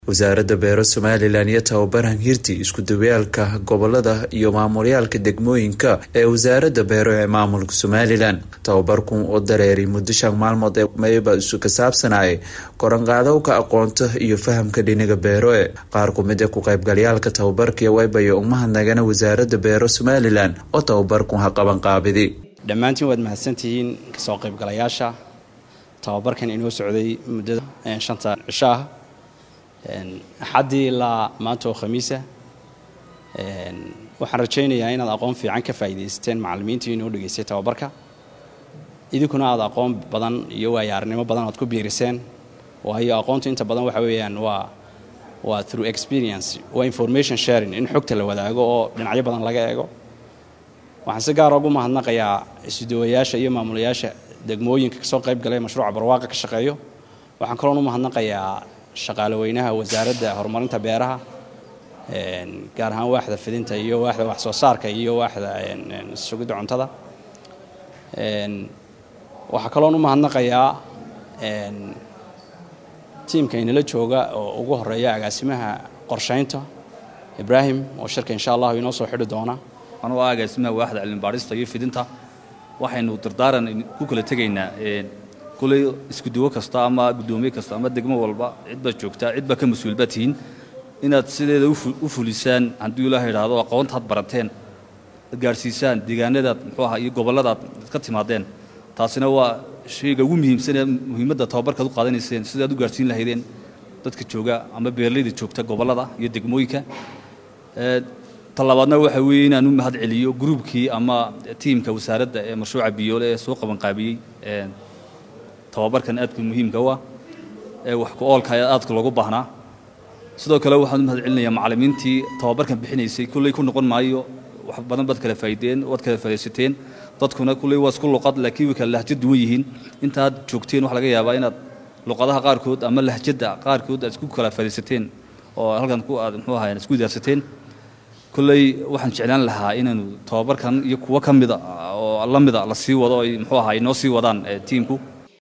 wasaaradda beero somalilan iyo tababaran hirti isku dawayaalka gobolada iyo maamulyaalka degmooyinka ee wasaaradda beero ee maamulka somalilan tababarkun oo dareeray muddo shan maalmood ee mayba isu ka saabsanayay koranqaadowka aqoonta iyo fahamka dhinaga beero e qaar kumid ee ku qaybgalyaalka tababarkii waybayo umahadnagana wasaaradda beero somalilan oo tababarkun ha qabanqaabidi dhammaantiin waad mahadsantihiin kasoo qaybgalayaasha tababarkan inoo socday muddada shanta cisho ah axaddii ilaa maanta oo khamiisa waxaan rajaynayaa inaad aqoon fiican ka faa'iidaysateen macallimiintii inoo dhegaystay tababarka idinkuna aad aqoon badan iyo waayaarnimo badan aad ku biiriseen waayo aqoontu inta badan waxa weeyaan waa waa through experience waa information sharing in xogta la wadaago oo dhinacyo badan laga eego waxaan si gaara ugu mahadnaqayaa isudawayaasha iyo maamulayaasha degmooyinka kasoo qayb galay mashruuca barwaaqa ka shaqeeyo waxaan kaloon u mahadnaqayaa shaqaale weynaha wasaaradda horumarinta beeraha gaar ahaan waaxda fidinta iyo waaxda wax soo saarka iyo waaxda sugidda cuntada waxaa kaloon u mahadnaqayaa tiimka inala jooga oo ugu horeeya agaasimaha qorshaynta ibraahim oo shirka insha allahu inoo soo xidhi doona anuu ah agaasimaha waaxda cilmibaadhista iyo fidinta waxaynu dardaaran ku kala tegaynaa kuley iskuduwo kasta ama guddoomiye kasta ama degmo walba cidbaad joogtaa cidbaa ka mas-uulbaa tihiin inaad sideeda u fulisaan hadduu ilaah idhaahdo aqoonta had barateen ad gaadhsiisaan deegaanadaad muxuu aha iyo gobolladaad ka timaadeen taasina waa shayga ugu muhiimsanee muhiimadda tababarkaad u qaadanayseen sidaad u gaadhsiin lahaydeen dadka jooga ama beerlayda joogta gobollada iyo degmooyinka talabaadna waxa weeye inaan u mahad celiyo gruubkii ama tiimka wasaaradda ee mashruuca biyoole ee soo qabanqaabiyey tababarkan aadka muhiimka u ah ee wax ku oolka ee aadka loogu baahnaa sidoo kale waxaan u mahad celinayaa macallimiintii tababarkan bixinaysay kulley ku noqon maayo wax badan baad kala faa'iideen waad kala faa'idaysateen dadkuna kulley waa isku luqad laakiin way kala lahjad duwan yihiin intaad joogteen waxa laga yaabaa inaad luqadaha qaarkood ama lahjadda qaarkood aad isku kala faa'idaysateen oo halkan ku aad muxuu ahaa isku idaarsateen kulley waxaan jeclaan lahaa inaanu tababarkan iyo kuwo ka mida oo la mida la sii wado ay muxuu ahaa inoo sii wadaan tiimku